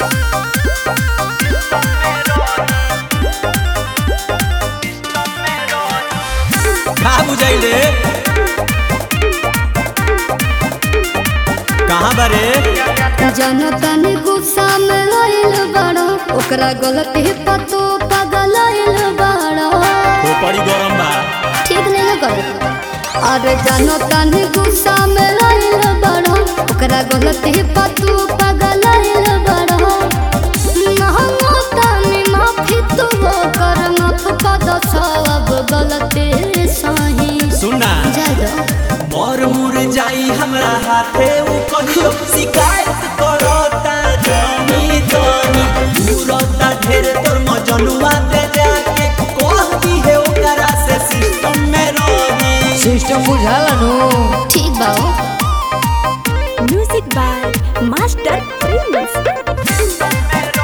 का बुझाई रे कहाँ बारे जनतन गुस्सा में लइल बड़ा ओकरा गलती पतो पगलइल बड़ा खोपड़ी गरम बा ठीक नहीं ना कर अरे जनतन गुस्सा में लइल बड़ा ओकरा गलती पतो पगलइल बड़ा महंगो तनी माफी तू कर माफ कर दो सब गलती सही सुनना जाय दो मोर मुर जाई हमरा हाथे उ कहियो शिकायत करता जानी जानी दूरता ढेर तोर मजनुआ दे जाके कहती है ओकरा से सिस्टम में रही सिस्टम बुझाला नु ठीक बा Music by Master Prince.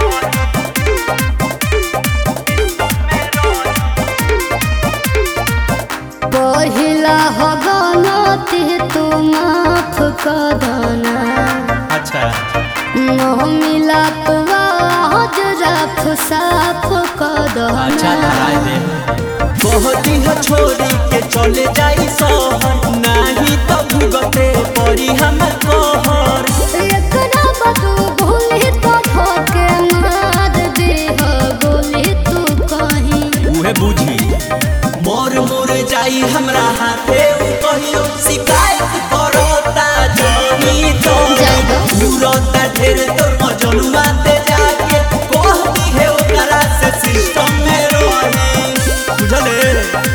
पहिला हो गलती तू माफ कर देना अच्छा न मिला आज रफ साफ कर अच्छा देना धराए दे कहती है छोरी के चले जाई शहर नहीं तो भुगते पड़ी हम कहर एकरा बदू भूली तो धोके मार दे हो गोली तू कहीं उहे बुझी मोर मोर जाई हमरा हाथे उ कहियो शिकायत करता जानी तो जाई दो। दूरता ढेर तोर मजनुआ दे जाके कहती है ओकरा से सिस्टम में रही बुझले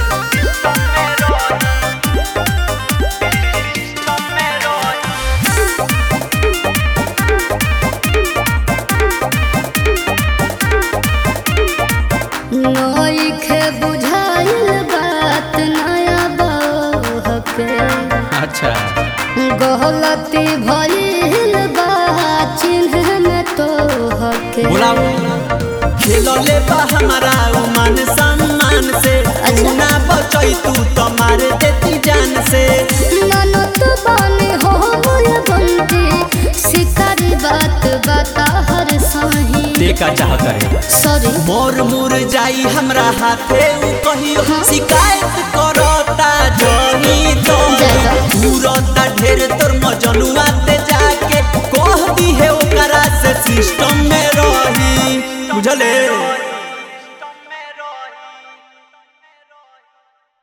नइखे बुझाइल बात नया बहके अच्छा गलती भइल बा चिन्ह में तो हके बुलाओ खेलले बा हमारा उ मान सम्मान से अच्छा। ना बचई तू तो मार देती जान से ननद बने हो मोर बंटी शिकारी बात बता हर सही देखा चाह करे सॉरी मोर मुर जाई हमरा हाथे उ कहियो शिकायत करता जनी तो जाएगा। पूरता ढेर तोर मजनुआ ते जाके कहती है ओकरा से सिस्टम में रही बुझले